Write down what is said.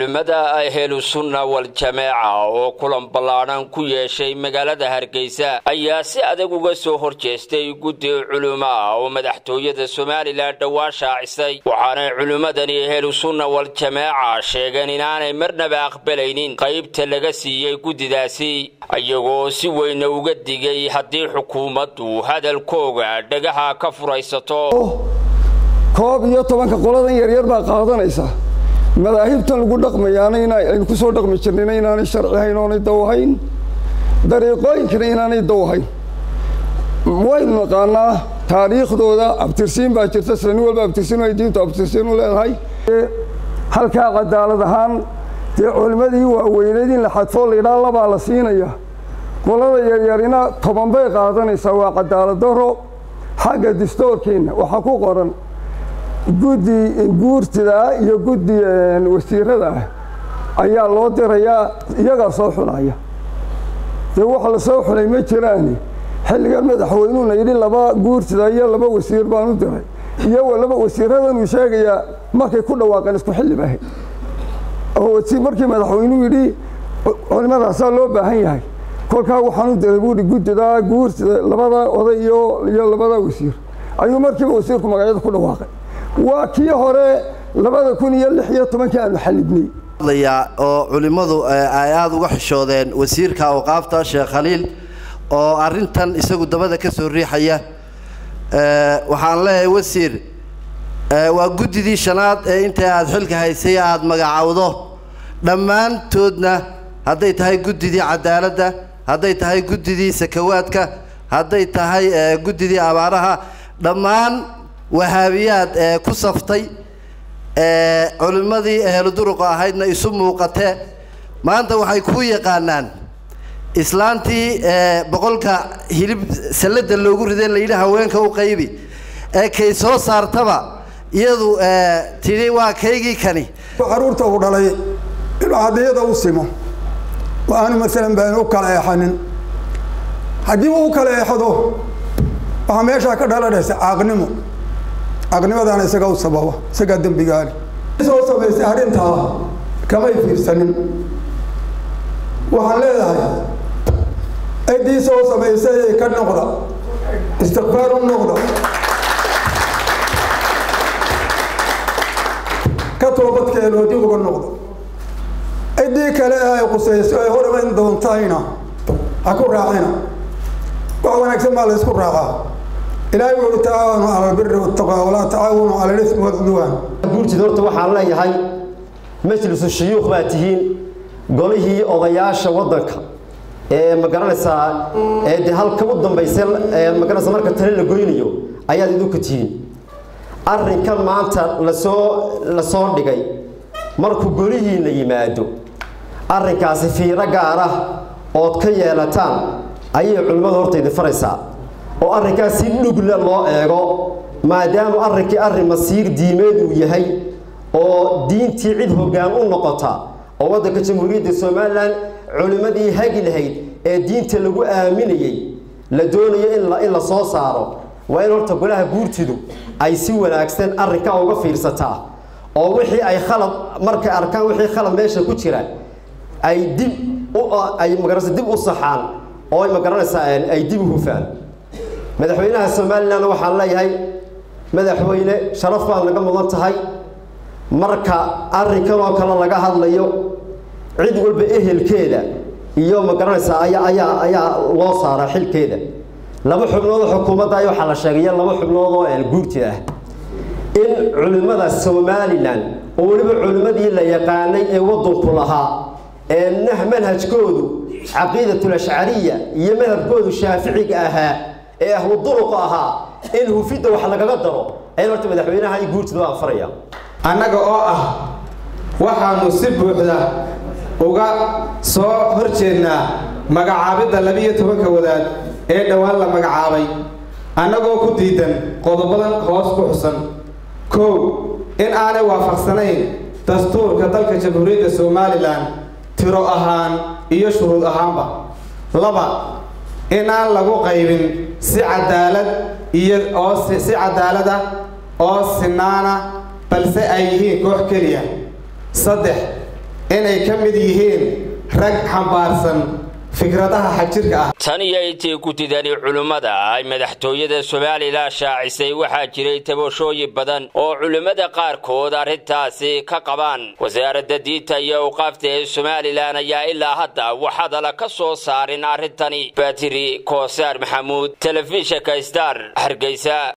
culimmada ahlusunna wal-jameeca oo kulan ballaadhan ku yeeshay magaalada hargeysa ayaa si adag uga soo horjeestay guddi culimo ah oo madaxtooyada somalilan dhowaan shaacisay waxaanay culimmadani ahlusunna wal-jameeca sheegeen inaanay marnaba aqbalaynin qaybta laga siiyey guddidaasi iyagoo si weyna uga digay haddii xukuumaddu hadalkooga dhagaha ka furaysato koob iyo tobanka qoladan yaryar baa qaadanaysa madaahibtan lagu dhaqmayaana aynu ku soo dhaqmi jirnayna inaanay sharci hayn oonay dawahayn dariiqooyinkana inaanay dawahayn waynu naqaanaa taariikhdooda abtirsiin baa jirta sila nin walba abtirsiin ay diintu abtirsiin u leedahay halkaa cadaalad ahaan dee culimmadii waaweyneed in la xadfoo laydhaa labaa la siinaya qolada yaryarina toban bay qaadanaysaa waa cadaalad daro xagga distoorkeenna waxaa ku qoran guddi guurtida iyo guddi wasiirada ah ayaa loo dirayaa iyagaa soo xulaya dee waxa la soo xulay ma jiraani xilligan madaxweynuuna yidhi laba guurtida iyo laba wasiir baan u diray iyo laba wasiiradanuu sheegayaa markay ku dhawaaqeen isku xilli bahay oo markii madaxweynuu yidhi culimadaasaa loo baahan yahay kolkaa waxaan u diray buuhi guddida guurtida labada oday iyo iyo labada wasiir ayuu markiiba wasiirku magacyada ku dhawaaqay waa kii hore labada kun iyo lix iyo tobankii aanu xalibnay oo culimmadu ay aada uga xishoodeen wasiirka awqaafta sheekh khaliil oo arrintan isagu dabada ka soo riixaya waxaan leeyahay wasiir waa guddidii shanaad ee inta aada xilka haysay aada magacowdo dhammaantoodna hadday tahay guddidii cadaaladda hadday tahay guddidii sakawaadka hadday tahay guddidii abaaraha dhammaan wahaabiyaad ee ku saftay culimmadii ehluduruqa ahaydna isu muuqatee maanta waxay ku yaqaanaan islaantii boqolka hilib sallada loogu riday layidhi haweenka u qaybi ee kay soo saartaba iyadu tidhi waa kaygii kani caruurta uu dhalay inuu hadiyada u simo oo aanu maalan baan u kala eexanin haddii uu u kala eexdo waxaa meeshaa ka dhalanaysa caaqnimo caaqnimadana isaga u sababa isagaa dembigaali soo samaysay arrintaa kamay fiirsanin waxaan leedahay ciddii soo samaysay ka noqda istikfaar u noqda ka toobadkeenoo dib uga noqda ciddii kale ay qusayso ay horimayn doontayna ha ku raacina wax wanaagsan baa la ysku raacaa ilaahay wuxu tacaawanu cala albiri waltaqwa walaa tacaawanu cala alismi walcudwaan guurtida horta waxaan leeyahay majlisu shuyuukh baa tihiin golihii odayaasha waddanka ee ma garanaysaa ee dee halka u dambaysa magaranaysa marka tale la goynayo ayaad idinku tihiin arrinkan maanta lasoo la soo dhigay markuu golihiina yimaado arrinkaasi fiiro gaar ah ood ka yeelataan ayay culimmadu horta idin faraysaa oo arrinkaas si dhugle loo eego maadaama arrinkii arrin masiir diimeed uu yahay oo diintii cid hoggaan u noqota oo waddanka jamhuuriyadda somalilan culimmadii hagi lahayd ee diinta lagu aaminayey la doonayo in la soo saaro waa in horta golaha guurtidu ay si wanaagsan arrinkaa uga fiirsataa oo wixii ay khalad markay arkaan wixii khalad meesha ku jira ay dib ay magaranaysa dib u saxaan oo ay magaranaysaa ay dib u hufaan madaxweynaha somalilan waxaan leeyahay madaxweyne sharaf baad naga mudan tahay marka arrinkan oo kale laga hadlayo cid walba ehelkeeda iyo ma garanaysaa ayaa ayaa ayaa loo saaraa xilkeeda laba xubnood oo xukuumadda ay waxaa la sheegaya laba xubnood oo guurti ah in culimmada somalilan oo weliba culimmadii la yaqaanay ee waddanku lahaa ee nah manhajkoodu caqiidatul ashcariya iyo madhabkoodu shaaficiga ahaa ee ahlu duruqa ahaa in hufidda wax lagaga daro ayaan horta madaxweynaha iyo guurtida u anfaraya annaga oo ah waxaanu si buuxda uga soo hor jeednaa magacaabidda labiiyo tobanka wadaad ee dhowaan la magacaabay annagoo ku diidan qodobadan hoos ku xusan kow in aanay waafaqsanayn dastuurka dalka jamhuuriyadda somalilan tiro ahaan iyo shuruud ahaanba laba in aan lagu qaybin si cadaalad iyo oo si cadaalad ah oo sinaana balse ay yihiin koox keliya saddex inay ka mid yihiin rag xambaarsan fikradaha xagjirka ah tan iyo intii gudidani culimmada ay madaxtooyada somalilan shaacisay waxaa jiray tabashooyin badan oo culimmada qaarkood arrintaasi ka qabaan wasaaradda diinta iyo awqaafta ee somalilan ayaa ilaa hadda wax hadala ka soo saarin arrintani batiri koosaar maxamuud telefishinka star hargeysa